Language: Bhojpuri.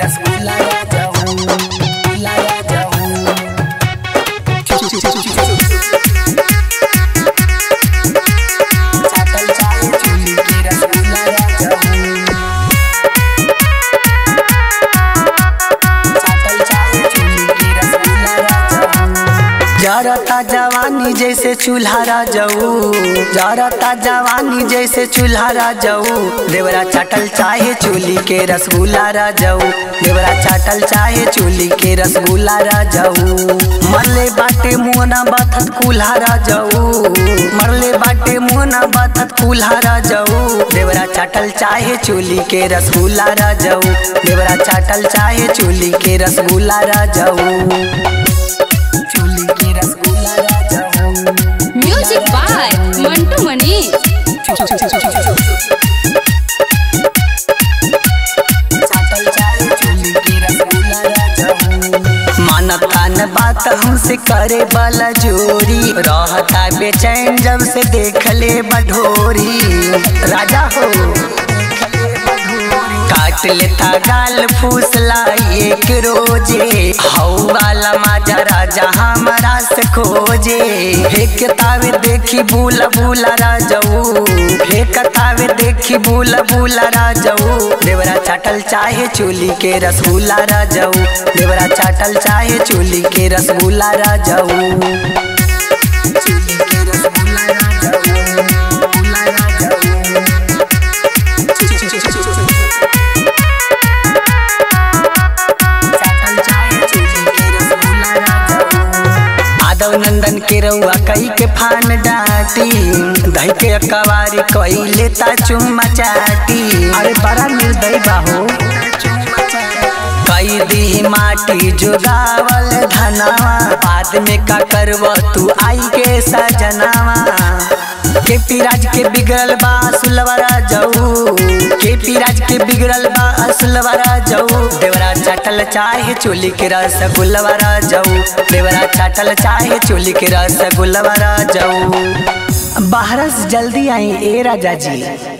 रसगुल्ला राजा हूँ रसगुल्ला राजा हूँ चाटल चाहे चोली के रसगुल्ला राजा हूँ चाटल चाहे चोली के रसगुल्ला राजा हूँ जरता जवानी जैसे चूल्हा जाऊ जरता जवानी जैसे चूल्हा जाऊ देवरा चाटल चाहे चोली के रसगुल्ला राजाऊ देवरा चाटल चाहे चोली के रसगुल्ला राजाऊ मरले बाटे मुहना बाथत कुल्हा राजाऊ मरले बाटे मुहना बाथत कुल्हा राजाऊ देवरा चाटल चाहे चोली के रसगुल्ला राजाऊ देवरा चाटल चाहे चोली के रसगुल्ला राजाऊ चोली के रसगुल्ला राजा हूँ म्यूजिक बाय मंटू मनी चाटल चाहे चोली के रसगुल्ला राजा हूँ मानता न बात हमसे करे वाला जोरी रहता बेचैन जब से देख ले बढोरी राजा हो काट लेता गाल फूसला एक रोजे हऊ वाला माजा राजा हमारा से खोजे हे किताबे देखी बूला बूला राजाऊ हे किताबे देखी बूला बूला राजाऊ देवरा चाटल चाहे चोली के रसगुल्ला राजाऊ देवरा चाटल चाहे चोली के रसगुल्ला राजाऊ चोली के रसगुल्ला राजाऊ रसगुल्ला राजाऊ चाटल चाहे चोली के रसगुल्ला राजाऊ आदव नंदन के रउआ कई के फान डाटी दही के कवारी कई लेता चुम्मा चाटी अरे बड़ा निर्दय बाहो कई दी माटी जोगावल धनावा बाद में का करव तू आई के सजनावा के पिराज के बिगड़ल बा सुलवरा जाऊ के पिराज के बिगड़ल बा सुलवरा जाऊ देवरा चाटल चाहे चोली के रस गुलवरा जाऊ देवरा चाटल चाहे चोली के रस गुलवरा जाऊ बाहर से जल्दी आई ए राजा जी